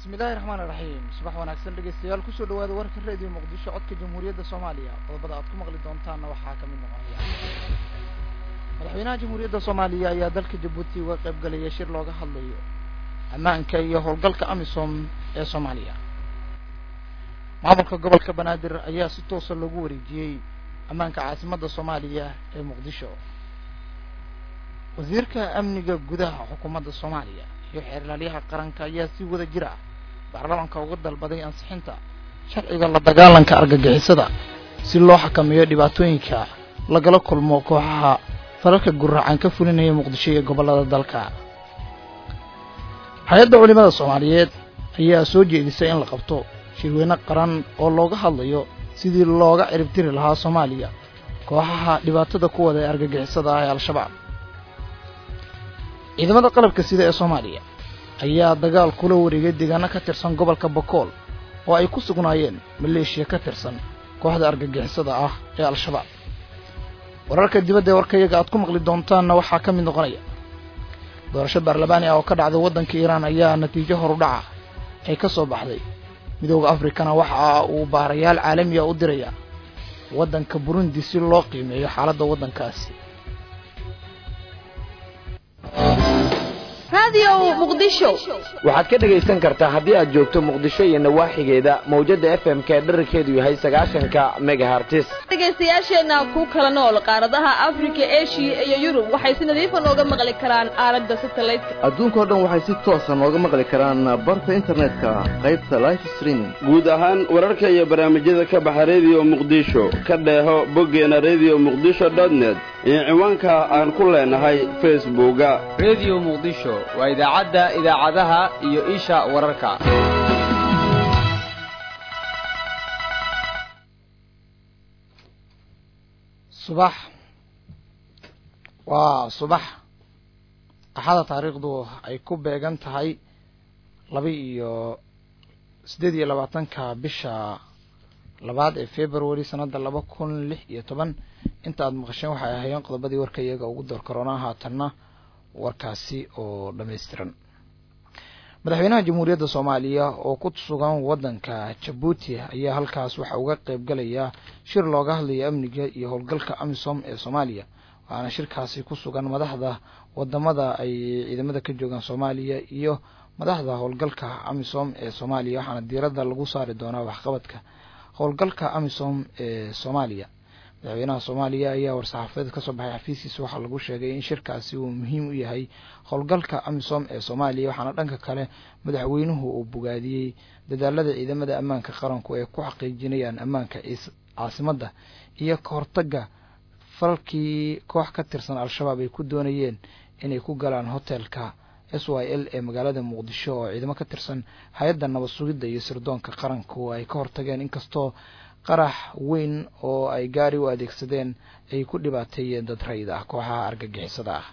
bismillahi raxmaan iraxiim subax wanaagsan dhegeystayaal kusoo dhawaada warka radio muqdisho codka jamhuuriyadda soomaaliya qodobada aad ku maqli doontaanna waxaa ka mid noqonaya madaxweynaha jamhuuriyadda soomaaliya ayaa dalka jabuuti uga qayb galaya shir looga hadlayo ammaanka iyo howlgalka amisom ee soomaaliya maamulka gobolka banaadir ayaa si toosa loogu wareejiyey ammaanka caasimadda soomaaliya ee muqdisho wasiirka amniga gudaha xukuumadda soomaaliya iyo xeerlaalyaha qaranka ayaa si wada jir ah baarlamaanka uga dalbaday ansixinta sharciga la dagaalanka argagixisada si loo xakameeyo dhibaatooyinka lagala kulmo kooxaha falalka gurracan ka fulinaya muqdisho iyo gobollada dalka hay-adda culimada soomaaliyeed ayaa soo jeedisay in la qabto shirweyne qaran oo looga hadlayo sidii looga ciribtiri lahaa soomaaliya kooxaha dhibaatada ku wada ee argagixisada ah ee al-shabaab ciidamada qalabka sida ee soomaaliya ayaa dagaal kula wareegay deegaano ka tirsan gobolka bokool oo ay ku sugnaayeen maleeshiya ka tirsan kooxda argagixisada ah ee al-shabaab wararka dibadda ee warkayaga aad ku maqli doontaanna waxaa ka mid noqonaya doorasho baarlamaani ah oo ka dhacday waddanka iiraan ayaa natiijo horudhaca ay ka soo baxday midooda afrikana waxa uu baarayaal caalamiya u diraya waddanka burundi si loo qiimeeyo xaaladda waddankaasi waxaad ka dhegaysan kartaa haddii aad joogto muqdisho iyo nawaaxigeeda mawjadda f m k dherarkeedu yahay sagaashanka megahartis dhegaystayaasheenna ku kala nool qaaradaha afrika eshiya iyo yurub waxay si nadiifa nooga maqli karaan aalada satelliteka adduunkao dhan waxay si toosa nooga maqli karaan barta internetka qaybta life streaming guud ahaan wararka iyo barnaamijyada ka baxa rediyo muqdisho ka dheeho boggeena rediyo muqdisho dotnet iyo ciwaanka aan ku leenahay facebooka rediyo muqdisho waa idaacadda idaacadaha iyo isha wararka subax waa subax axada taariikhdu ay ku beegan tahay laba iyo siddeed iyo labaatanka bisha labaad ee february sanadda laba kun lix iyo toban inta aad maqasheen waxay ahaayeen qodobadii warka iyaga ugu door karoonaa haatanna warkaasi oo dhammaystiran madaxweynaha jamhuuriyadda soomaaliya oo ku sugan waddanka jabuuti ayaa halkaas waxa uga qayb galaya shir looga hadlayo amniga iyo howlgalka amisom ee soomaaliya waxaana shirkaasi ku sugan madaxda wadamada ay ciidamada ka joogaan soomaaliya iyo madaxda howlgalka amisom ee soomaaliya waxaana diiradda lagu saari doonaa waxqabadka howlgalka amisom ee soomaaliya madaxweynaha soomaaliya ayaa war-saxaafadeed ka soo baxay xafiiskiisa waxaa lagu sheegay in shirkaasi uu muhiim u yahay howlgalka amisom ee soomaaliya waxaana dhanka kale madaxweynuhu uu bogaadiyey dadaalada ciidamada ammaanka qaranku ay ku xaqiijinayaan ammaanka caasimadda iyo ka hortaga falkii koox ka tirsan al-shabaab ay ku doonayeen inay ku galaan hotelka s y l ee magaalada muqdisho oo ciidamo ka tirsan hay-adda nabad sugidda iyo sirdoonka qaranku ay ka hortageen inkastoo qarax weyn oo ay gaari u adeegsadeen ay ku dhibaateeyeen dad rayid ah kooxaha argagixisada ah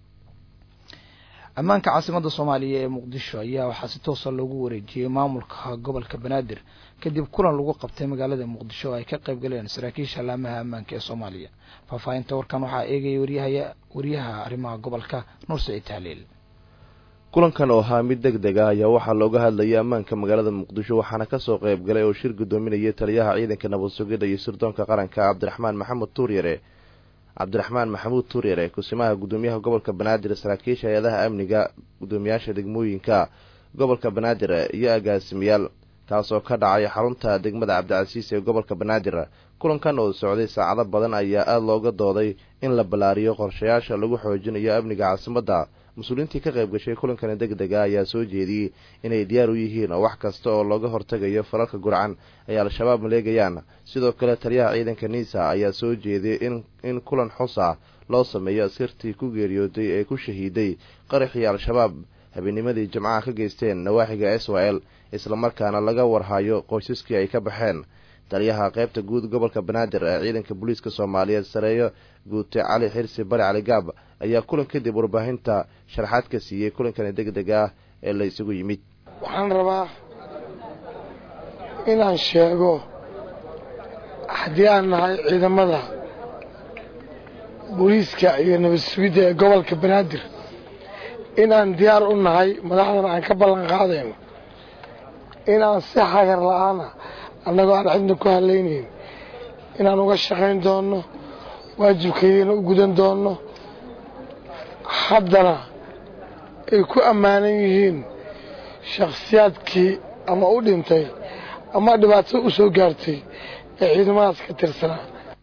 ammaanka caasimadda soomaaliya ee muqdisho ayaa waxaa si toosa loogu wareejiyey maamulka gobolka banaadir kadib kulan lagu qabtay magaalada muqdisho oo ay ka qayb galeen saraakiisha laamaha ammaanka ee soomaaliya faahfaahinta warkan waxaa eegaya waryaha wariyaha arrimaha gobolka nuur saciid tahliil kulankan oo ahaa mid deg deg ah ayaa waxaa looga hadlayay ammaanka magaalada muqdisho waxaana kasoo qayb galay oo shir guddoominayay taliyaha ciidanka nabad sugidda iyo sirdoonka qaranka cabdiraxmaan maxamed tuuryare cabdiraxmaan maxamuud tuuryare kusimaha guddoomiyaha gobolka banaadir saraakiisha hay-adaha amniga guddoomiyaasha degmooyinka gobolka banaadir iyo agaasimayaal kaasoo ka dhacay xarunta degmada cabdicasiis ee gobolka banaadir kulankan oo socday saacado badan ayaa aada looga dooday in la ballaariyo qorshayaasha lagu xoojinayo amniga caasimadda mas-uuliyiintii ka qayb gashay kulankani deg dega ayaa soo jeediyey inay diyaar u yihiin wax kasta oo looga hortagayo falalka gurcan ay al-shabaab maleegayaan sidoo kale taliyaha ciidanka niisa ayaa soo jeediyey in kulan xus ah loo sameeyo askartii ku geeriyooday ee ku shahiiday qaraxii al-shabaab habeenimadii jimcaha ka geysteen nawaaxiga s y l islamarkaana laga warhayo qoysaskii ay ka baxeen taliyaha qaybta guud gobolka banaadir ee ciidanka booliiska soomaaliyeed sareeyo guute cali xirsi bari cali gaab ayaa kulan kadib warbaahinta sharaxaad ka siiyey kulankani deg deg ah ee la isugu yimid waxaan rabaa inaan sheego haddii aan nahay ciidamada booliiska iyo nabad sugidda ee gobolka banaadir inaan diyaar u nahay madaxdana aan ka ballan qaadayno inaan si hagar la-aana annagoo aan cidna ku halaynayn inaan uga shaqayn doonno waajibkeediina u gudan doonno haddana ay ku ammaanan yihiin shakhsiyaadkii ama u dhintay ama dhibaatada u soo gaartay ee ciidamadaas ka tirsanaa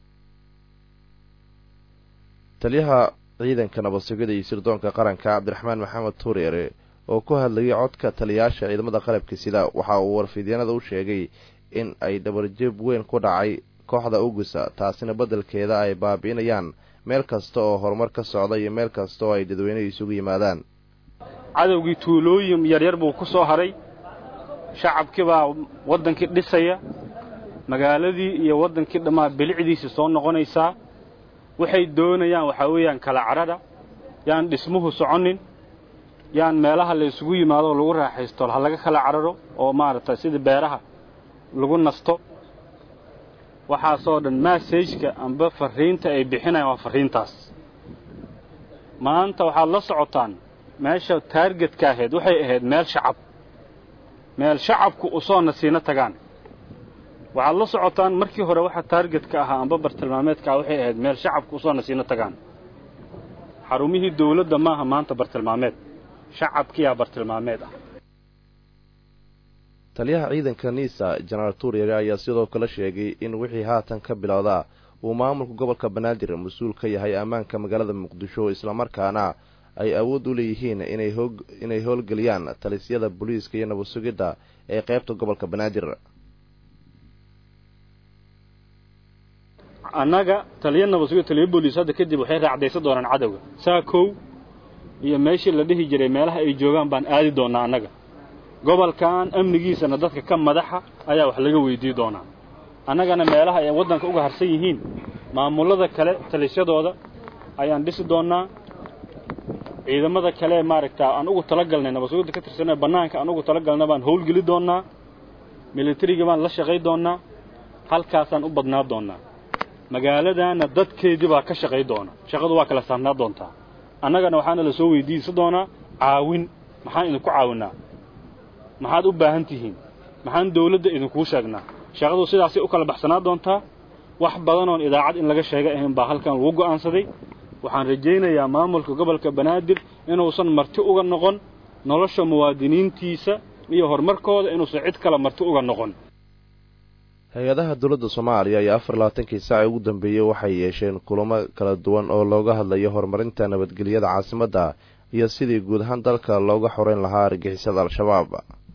taliyaha ciidanka nabad sugida iyo sirdoonka qaranka cabdiraxmaan maxamed tuureere oo ku hadlayay codka taliyayaasha ciidamada qalabka sida waxa uu warfidyanada u sheegay in ay dhabarjeb weyn ku dhacay kooxda ugusa taasina beddelkeeda ay baabi'inayaan meel kasta oo horumar ka socda iyo meel kasta oo ay dadweynuhu isugu yimaadaan cadowgii tuulooyin yaryar buu ku soo haray shacabkii baa waddankii dhisaya magaaladii iyo waddankii dhammaa bilicdiisii soo noqonaysaa waxay doonayaan waxaa weeyaan kala cadhadha yaan dhismuhu soconin yaan meelaha la isugu yimaado lagu raaxaysto ha laga kala cadhadho oo maaragtay sida beeraha lagu nasto waxaasoo dhan massajka amba farriinta ay bixinayaan waa farriintaas maanta waxaad la socotaan meesha taargetka ahayd waxay ahayd meel shacab meel shacabku usoo nasiino tagaan waxaad la socotaan markii hore waxa taargetka ahaa amba bartilmaameedka ah waxay ahayd meel shacabku usoo nasiino tagaan xarumihii dawladda maaha maanta bartilmaameed shacabkiyaa bartilmaameed ah taliyaha ciidanka niisa jenaraal tuuryare ayaa sidoo kale sheegay in wixii haatan ka bilowdaa uu maamulka gobolka banaadir mas-uul ka yahay ammaanka magaalada muqdisho islamarkaana ay awood u leeyihiin inay hoog inay howlgeliyaan talisyada booliiska iyo nabad sugidda ee qaybta gobolka banaadir annaga taliya nabad sugid taliya booliis hadda kadib waxay raacdaysan doonaan cadowga saa kow iyo meeshii la dhihi jiray meelaha ay joogaan baan aadi doonnaa annaga gobolkan amnigiisana dadka ka madaxa ayaa wax laga weydii doonaa annagana meelaha ay waddanka uga harsan yihiin maamullada kale talisyadooda ayaan dhisi doonnaa ciidamada kale maaragta aan ugu talagalnay nabad sugidda ka tirsanee bannaanka aan ugu talagalna baan howlgeli doonnaa militariga baan la shaqay doonnaa halkaasaan u badnaa doonnaa magaaladaana dadkeedii baa ka shaqay doona shaqadu waa kala saarnaa doontaa annagana waxaana la soo weydiinsan doonaa caawin maxaan idinku caawinnaa maxaad u baahan tihiin maxaan dawladda idinkuu sheegnaa shaqadu sidaasay u kala baxsanaa doontaa wax badanoon idaacad in laga sheega ahayn baa halkan lagu go'aansaday waxaan rajaynayaa maamulka gobolka banaadir inuusan marti uga noqon nolosha muwaadiniintiisa iyo horumarkooda inuusan cid kale marti uga noqon hay-adaha dowladda soomaaliya ayaa afar labaatankii saaci ugu dambeeyey waxay yeesheen kulamo kala duwan oo looga hadlayo horumarinta nabadgelyada caasimadda iyo sidii guud ahaan dalka looga xoreyn lahaa argixisada al-shabaab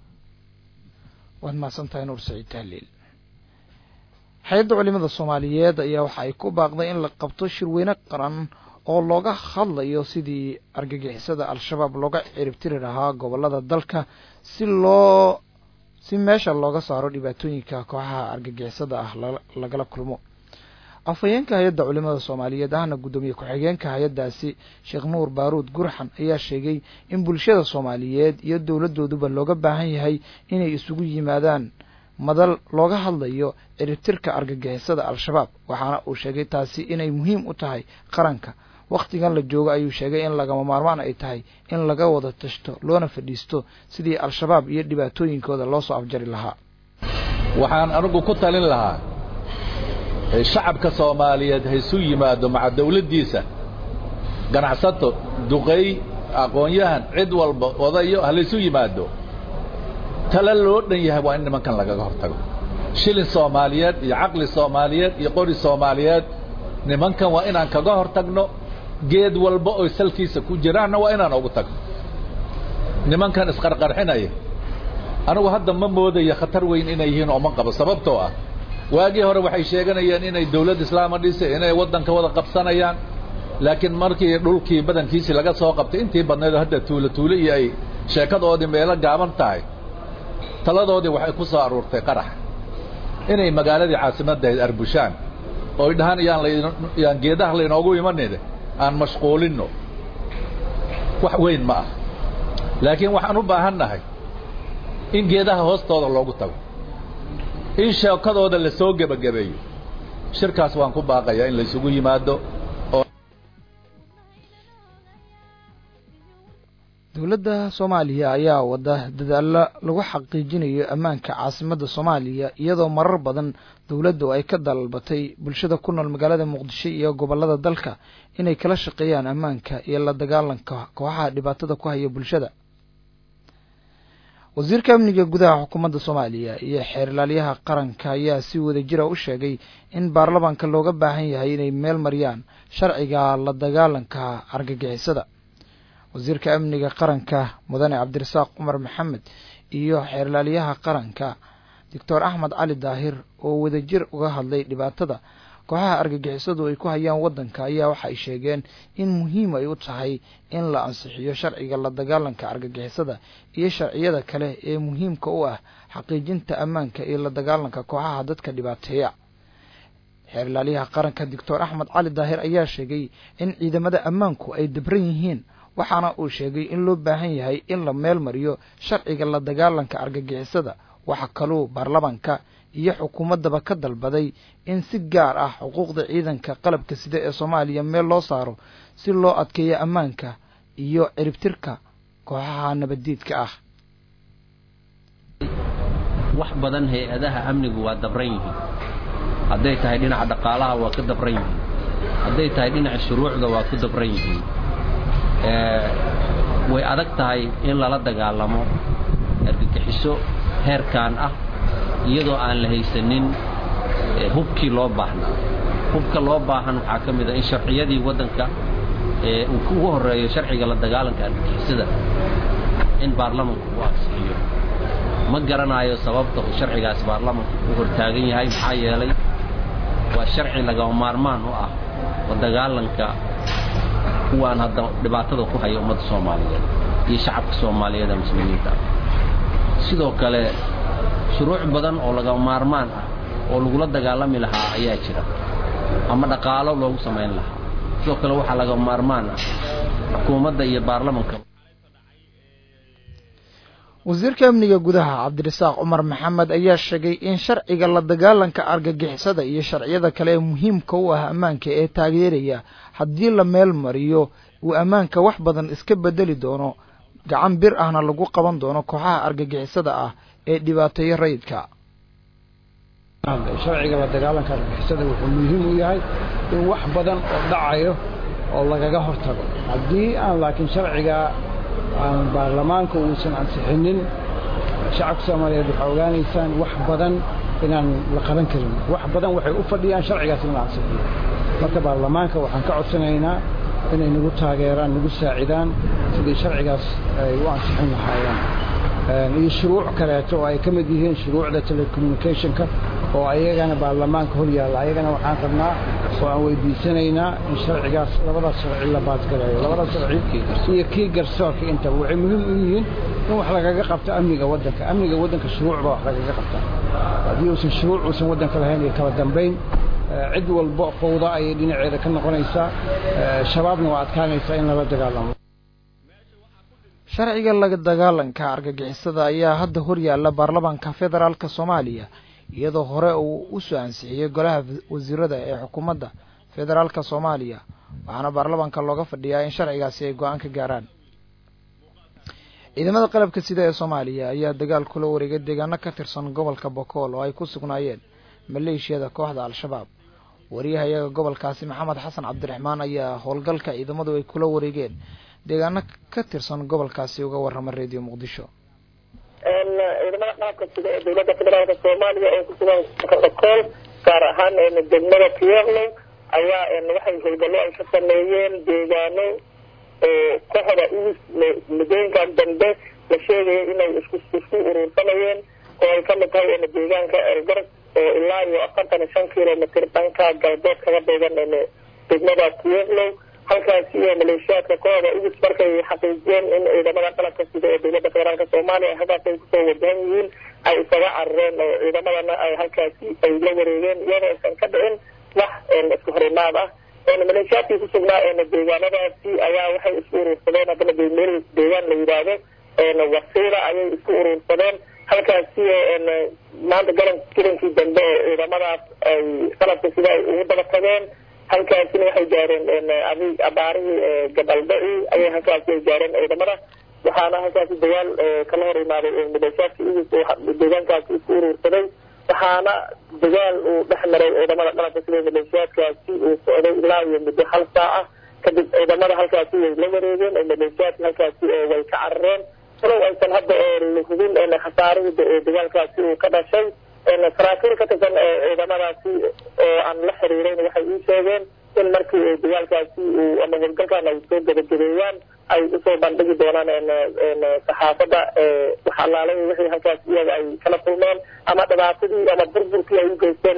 waad mahadsantahay nuur saciid tahliil hay-adda culimada soomaaliyeed ayaa waxa ay ku baaqday in la qabto shirweyne qaran oo looga hadlayo sidii argagixisada al-shabaab looga ciribtiri lahaa gobolada dalka si loo si meesha looga saaro dhibaatooyinka kooxaha argagixisada ah lagala kulmo afhayeenka hay-adda culimada soomaaliyeed ahna guddoomiye ku-xigeenka hay-addaasi sheekh nuur baaruud gurxan ayaa sheegay in bulshada soomaaliyeed iyo dowladooduba looga baahan yahay inay isugu yimaadaan madal looga hadlayo ciribtirka argagixisada al-shabaab waxaana uu sheegay taasi inay muhiim u tahay qaranka wakhtigan la joogo ayuu sheegay in lagama maarmaan ay tahay in laga wada tashto loona fadhiisto sidii al-shabaab iyo dhibaatooyinkooda loo soo afjari lahaa waxaan anigu ku talin lahaa shacabka soomaaliyeed haysu yimaado maca dawladdiisa ganacsato duqay aqoon-yahan cid walba odayo halaysu yimaado tala loo dhan yahay waa in nimankan lagaga hortago shilin soomaaliyeed iyo caqli soomaaliyeed iyo qori soomaaliyeed nimankan waa inaan kaga hor tagno geed walba oy salkiisa ku jiraanna waa inaan ugu tagno nimankan isqarqarxinaya anigu hadda ma moodayo khatar weyn inay yihiin oo ma qabo sababtoo ah waagii hore waxay sheeganayeen inay dawlad islaama dhisay inay waddanka wada qabsanayaan laakiin markii dhulkii badankiisii laga soo qabtay intii badnayd hadda tuulo tuulo iyo ay sheekadoodii meelo gaaban tahay taladoodii waxay ku soo aruurtay qarax inay magaaladii caasimaddahayd arbushaan ooy dhahaan yaan layaan geedaha laynoogu imanine aan mashquulinno wax weyn ma ah laakiin waxaan u baahan nahay in geedaha hoostooda loogu tago in sheekadooda la soo gebagabeeyo shirkaas waan ku baaqayaa in laysugu yimaado dowladda soomaaliya ayaa wada dadaalo lagu xaqiijinayo ammaanka caasimadda soomaaliya iyadoo marar badan dowladdu ay ka dalbatay bulshada ku nool magaalada muqdisho iyo gobollada dalka inay kala shaqeeyaan ammaanka iyo la dagaalanka kooxaha dhibaatada ku haya bulshada wasiirka amniga gudaha xukuumadda soomaaliya iyo xeerlaaliyaha qaranka ayaa si wada jira u sheegay in baarlamaanka looga baahan yahay inay meel mariyaan sharciga la dagaalanka argagixisada wasiirka amniga qaranka mudane cabdirasaaq cumar maxamed iyo xeerlaaliyaha qaranka doctor axmed cali daahir oo wadajir uga hadlay dhibaatada kooxaha argagixisadu ay ku hayaan waddanka ayaa waxa ay sheegeen in muhiim ay u tahay in la ansixiyo sharciga la dagaalanka argagixisada iyo sharciyada kale ee muhiimka u ah xaqiijinta ammaanka iyo la dagaalanka kooxaha dadka dhibaateeya xeerlaaliyaha qaranka doctor axmed cali daahir ayaa sheegay in ciidamada ammaanku ay dabran yihiin waxaana uu sheegay in loo baahan yahay in la meel mariyo sharciga la dagaalanka argagixisada waxa kaluu baarlamaanka iyo xukuumaddaba ka dalbaday in si gaar ah xuquuqda ciidanka qalabka sida ee soomaaliya meel loo saaro si loo adkeeyo ammaanka iyo ciribtirka kooxaha nabaddiidka ah wax badan hay-adaha amnigu waa dabran yihiin hadday tahay dhinaca dhaqaalaha waa ka dabran yihiin hadday tahay dhinaca shuruucda waa ku dabran yihiin way adag tahay in lala dagaalamo argagixiso heerkan ah iyadoo aan la haysanin hubkii loo baahnaa hubka loo baahan waxaa ka mid a in sharciyadii waddanka uu ugu horreeyo sharciga la dagaalanka argagixisada in baarlamanku uu ansixiyo ma garanayo sababta uu sharcigaas baarlamanku u hortaagan yahay maxaa yeelay waa sharci lagama maarmaan u ah la dagaalanka kuwaan hadda dhibaatada ku haya ummadda soomaaliyeed iyo shacabka soomaaliyeed ee muslimiinta ah sidoo kale shuruuc badan oo lagama maarmaan ah oo lagula dagaalami lahaa ayaa jira ama dhaqaalo loogu samayn lahaa sidoo kale waxaa lagama maarmaan ah xukuumadda iyo baarlamanka wasiirka amniga gudaha cabdirasaaq cumar maxamed ayaa sheegay in sharciga la dagaalanka argagixisada iyo sharciyada kale ee muhiimka u ah ammaanka ee taageeraya haddii la meel mariyo uu ammaanka wax badan iska bedeli doono gacan bir ahna lagu qaban doono kooxaha argagixisada ah ee dhibaateeyo rayidka sharciga la dagaalanka argagixisada wuxuu muhiim u yahay in wax badan oo dhacayo oo lagaga hortago haddii aan laakiin sharciga aan baarlamaanka uusan ansixinin shacabka soomaaliyeed waxaa ogaanaysaan wax badan inaan la qaban karin wax badan waxay u fadhiyaan sharcigaas in la ansixiyo marka baarlamaanka waxaan ka codsanaynaa inay nagu taageeraan nagu saacidaan sidii sharcigaas ay u ansixin lahaayeen iyo shuruuc kaleeto oo ay ka mid yihiin shuruucda telecommunicationka oo ayagana baarlamaanka hor yaalla ayagana waxaan rabnaa oo aan weydiisanaynaa in sharcigaas labadaas sharci la baadgalayo labadaas sharci iyo kii garsoorka intaba waxay muhiim u yihiin in wax lagaga qabto amniga waddanka amniga waddanka shuruuc baa wax lagaga qabtaa haddii uusan shuruuc uusan waddanka lahayn iyo kala dambayn cid walba fowda ayay dhinaceeda ka noqonaysaa shabaabna waa adkaanaysaa in lala dagaalamo sharciga la dagaalanka argagixisada ayaa hadda hor yaalla baarlamaanka federaalk soomaaliya iyadoo hore uu u soo ansixiyey golaha wasiirada ee xukuumadda federaalka soomaaliya waxaana baarlamaanka looga fadhiyaa in sharcigaasi ay go-aan ka gaaraan ciidamada qalabka sida ee soomaaliya ayaa dagaal kula wareegay deegaano ka tirsan gobolka bokool oo ay ku sugnaayeen maleeshiyada kooxda al-shabaab wariyahayaga gobolkaasi maxamed xasan cabdiraxmaan ayaa howlgalka ciidamadu ay kula wareegeen deegaano ka tirsan gobolkaasi uga warrama redio muqdisho ciidamada qaabka sida ee dowladda federaalka soomaaliya ee kusugan bokool gaar ahaan degmada pierlo ayaa waxay howlgallo ay ka sameeyeen deegaano kooxda uus muddooyinkan dambe la sheegaya inay isku isku urursanayeen oo ay kamid tahay deegaanka elgarad oo ilaa iyo afartan iyo shan kilomitr dhanka galbeed kaga beegan degmada pierlo halkaasi iyo maleeshiyaadka kooxda ugus markay xaqiijiyeen in ciidamada qalabka sida ee dowladda federaalk soomaaliya halkaas ay kusoo wajahan yihiin ay isaga carareen oo ciidamadana ay halkaasi ay la wareegeen iyadoo aysan ka dhicin wax isku horimaad ah maleeshiyaadkii kusugnaa deegaanadaasi ayaa waxay isku urursadeen haddana meel deegaan la yidhaahdo wasiila ayay isku urursadeen halkaasi maanta galan galankii dambe oo ciidamadaas ay qalabka sida ay ugu daba tageen halkaasina waxay gaareen abaarihii gabaldaci ayay halkaasi ay gaareen ciidamada waxaana halkaasi dagaal kala hor imaaday maleeshiyaadka igus deegaankaasi isku urursaday waxaana dagaal uu dhex maray ciidamada qalabka sida maleeshiyaadkaasi uu socday ilaa iyo muddo hal saaca kadib ciidamada halkaasi way la wareegeen oo maleeshiyaadka halkaasi way ka carareen walow aysan hadda la hubin khasaarihii dagaalkaasi uu ka dhashay saraakiil ka tirsan ciidamadaasi oo aan la xiriireyn waxay ii sheegeen in markii dagaalkaasi uu ama howlgalkan ay soo gabagabeeyaan ay usoo bandhigi doonaan saxaafadda wax allaalay wixii halkaas iyaga ay kala kulmeen ama dhibaatadii ama burburkii ay u geysteen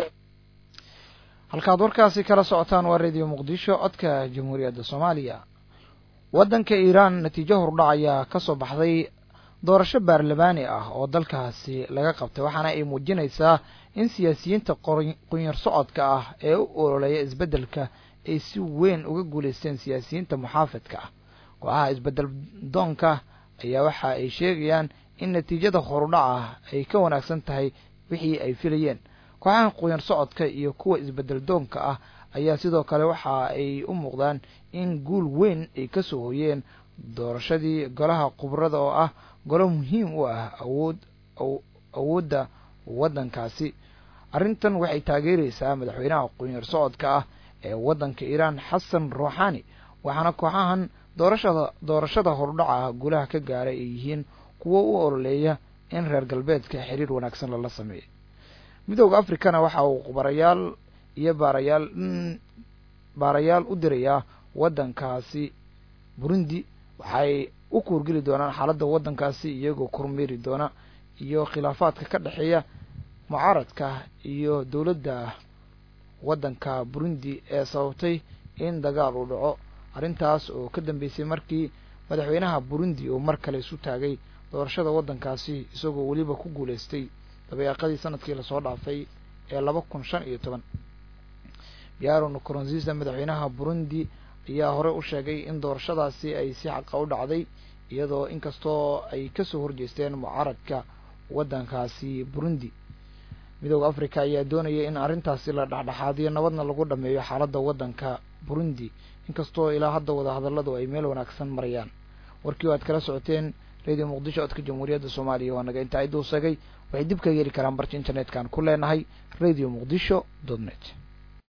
halkaad warkaasi kala socotaan waa radio muqdisho codka jamhuuriyadda soomaaliya waddanka iiraan natiijo hordhac ayaa ka soo baxday doorasho baarlamaani ah oo dalkaasi laga qabtay waxaana ay muujinaysaa in siyaasiyiinta qunyar socodka ah ee u ololeeya isbeddelka ay si weyn uga guulaysteen siyaasiyiinta muxaafidka ah go-aha isbeddel doonka ayaa waxa ay sheegayaan in natiijada horudhaca ay ka wanaagsan tahay wixii ay filayeen kooxaha qunyar socodka iyo kuwa isbeddel doonka ah ayaa sidoo kale waxa ay u muuqdaan in guul weyn ay ka soo hoyeen doorashadii golaha khubrada oo ah golo muhiim u ah awood awoodda waddankaasi arrintan waxay taageeraysaa madaxweynaha qunyar socodka ah ee waddanka iiraan xasan ruuxani waxaana kooxahan doorashada doorashada horudhaca guulaha ka gaaray ay yihiin kuwo u ololeeya in reer galbeedka xiriir wanaagsan lala sameeyo midooda africana waxa uu khubarayaal iyo baarayaal baarayaal u dirayaa waddankaasi burundi waxay u kuurgeli doonaan xaaladda waddankaasi iyagoo kormeeri doona iyo khilaafaadka ka dhexeeya mucaaradka iyo dowladda waddanka burundi ee sababtay in dagaal uu dhaco arrintaas oo ka dambeysay markii madaxweynaha burundi uu mar kale isu taagay doorashada waddankaasi isagoo weliba ku guulaystay dabeeqadii sanadkii lasoo dhaafay ee laba kun shan iyo toban biaro nkurunziisa madaxweynaha burundi ayaa hore u sheegay in doorashadaasi ay si xaqa u dhacday iyadoo inkastoo ay kasoo horjeesteen mucaaradka waddankaasi burundi midooda africa ayaa doonaya in arrintaasi la dhexdhexaadiyo nabadna lagu dhameeyo xaaladda waddanka burundi inkastoo ilaa hadda wadahadalladu ay meel wanaagsan marayaan warkii o aad kala socoteen radio muqdisho codka jamhuuriyadda soomaaliya waa naga intaa iduu sagay waxay dib ka yeeli karaan barta internet-kan ku leenahay radio muqdisho dot net